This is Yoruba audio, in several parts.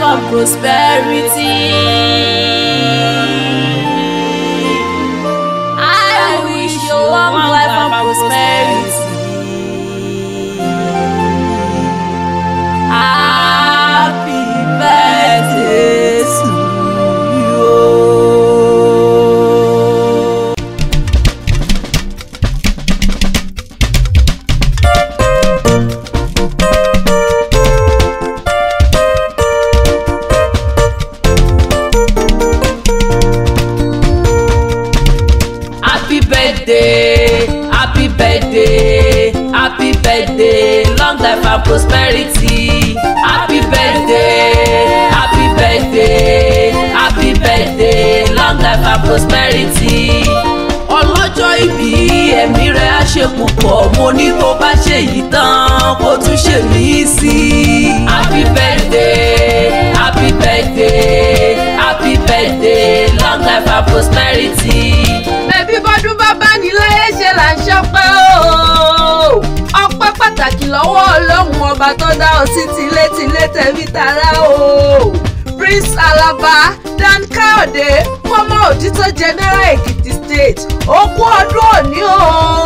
and prosperity. I wish you long life and prosperity. Happy birthday to you. Happy birthday, happy birthday, happy birthday, long life and prosperity. Happy birthday, happy birthday, happy birthday, long life and prosperity. Ọlọ́jọ́ ìbí ẹ̀mí rẹ̀ á ṣe púpọ̀, mo ní tó bá ṣe yìí tán, kó tún ṣe mí sí i. Happy birthday, happy birthday, happy birthday, long life and prosperity bẹ́bí bọ́dún bábá ní láyé ṣe là ń ṣọpẹ́ o. ọpẹ́ pàtàkì lọ́wọ́ ọlọ́run ọba tó dá ọ sí tilétilé tẹ̀mí tara o. prince alaba dan káyọ̀dé fọ́mọ òtítọ́ general èkìtì state ó kú ọdún òní o.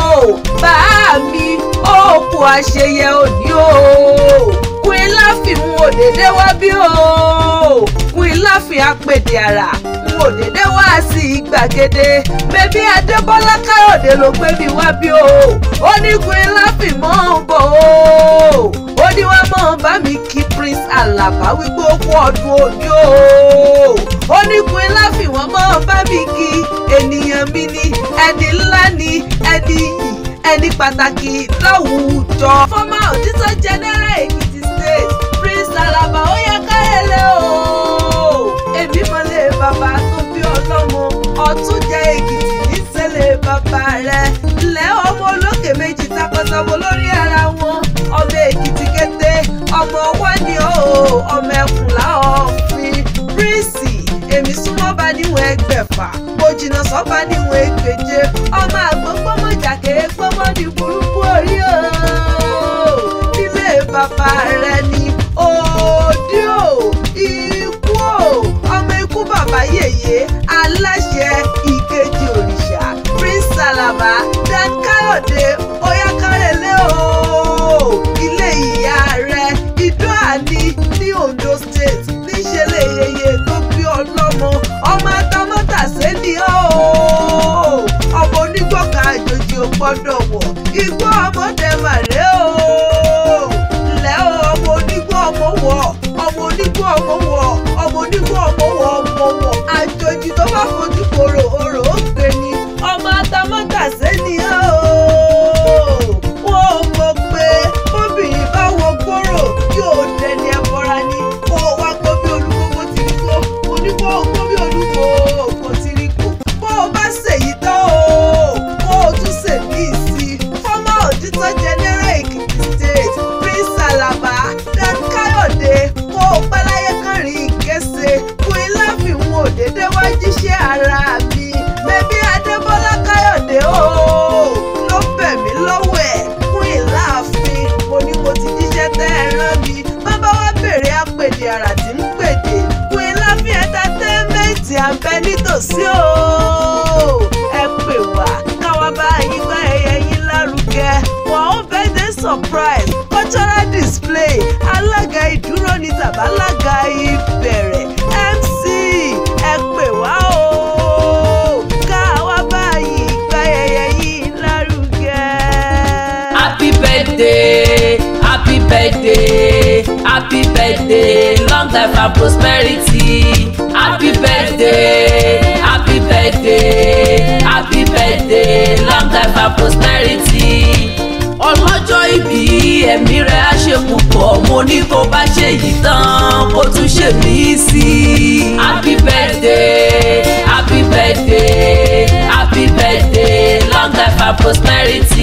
bàá mi ó kú àṣeyẹ òní o. queen láfi mú òdèdè wá bí o. queen láfi apèdè àrà mú òdèdè wá sí gbàgede bébí adébọ́lá káyọ̀dé ló gbé mi wá bí o ó ní queen láfi mọ́ ń bọ̀ o ó ní wá mọ́ bá mi kí prince alaba wípé ó kú ọdún òní o ó ní queen láfi wọ́n mọ́ bá mi kí ènìyàn mi ní ẹni ńlá ní ẹni yìí ẹni pàtàkì láwùjọ. fọ́mà òtítọ́ general èkìtì state prince alaba ó yẹ káyẹ̀lẹ̀ o èmi mọ̀lẹ́ bàbá tó bí ọlọ́mọ ọ̀tún jẹ́ èkìtì níṣẹ́lẹ̀ bàbá rẹ̀ ilẹ̀ ọmọ olókè méjì takọtabo lórí ara wọn ọmọ èkìtì kété ọmọ wọn ni ó ọmọ ẹkùn láọ̀fin prínsì èmi súnmọ́ bá níwọ̀n ẹgbẹ̀fà mo jìnnà sọ́ba níwọ̀n ẹgbẹ̀je ọmọ àgbọ̀n gbọ́mọjà kéé gbọ́mọ ní burúkú orí o nílé bàbá rẹ̀ ni òdì o ikú o ọmọ ikú bàbá yèyé aláṣẹ ìkejì òrìṣà prince alaba dan káyọ̀dé oyakárẹ̀lẹ̀ o ilé ìyá rẹ̀ ìdó àní ní ondo state níṣẹ́lẹ̀ yeye tó bí ọlọ́mọ ọmọ atamátàsé ni ó ọmọ onígbọ̀ká àjòjì ò gbọ́dọ̀ wọ̀ igbó ọmọdé màrè o ńlẹ́ o ọmọ onígbó ọmọ wọ̀ ọmọ onígbó ọmọ wọ̀ ọmọ onígbó ọmọ wọ̀ ọmọ wọ̀ àjòjì tó bá fojú kòrò òrò ó gbé ni ọmọ atamátàsé ni ó wọ́n mọ̀ pé bóbìnrin bá wọ gbòòrò yóò dẹni ẹ̀bọra ni kó o wá gbọ́ bí olúkókó ti rí kó o ní kó o gbọ́ bí olúkókó ti rí kó bó o bá ṣèyí tán o kó o tún ṣèmí sí i fọ́mà òtítọ́ general èkìtì state prince alaba dan káyọ̀dé kó o pẹ́ láyé kánrin ìkése fún ilé fìwọ̀n òdèdè wá jíṣẹ́ ara mi bẹ́bí adébọ́lá káyọ̀dé o ló bẹ̀ mí lọ́wọ́ ẹ̀ fún ìláàfin mo ní mo ti jíṣẹ́ tẹ́ ẹ rán mi bàbá wa bèrè àpèdè àrà tí ń pèdè fún ìláàfin ẹ̀ńtátẹ́mẹ́ǹtì à ń bẹ nítòsí o ẹ pè wá káwa bá yín gbá ẹyẹ yín lárugẹ wọn ó birthday surprise cultural display alága ìdúró ní tàbálága ìbẹ̀rẹ̀ mc ẹ pè wá o káwa bá yín gbá ẹyẹ yín lárugẹ. Happy birthday, happy birthday, happy birthday, long life and prosperity. Happy birthday, happy birthday, happy birthday, long life and prosperity. Ọlọ́jọ́ ìbí ẹ̀mí rẹ̀ á ṣe púpọ̀, mo ní kó bá ṣe yìí tán, kó tún ṣe mí sí i. Happy birthday, happy birthday, happy birthday, long life and prosperity.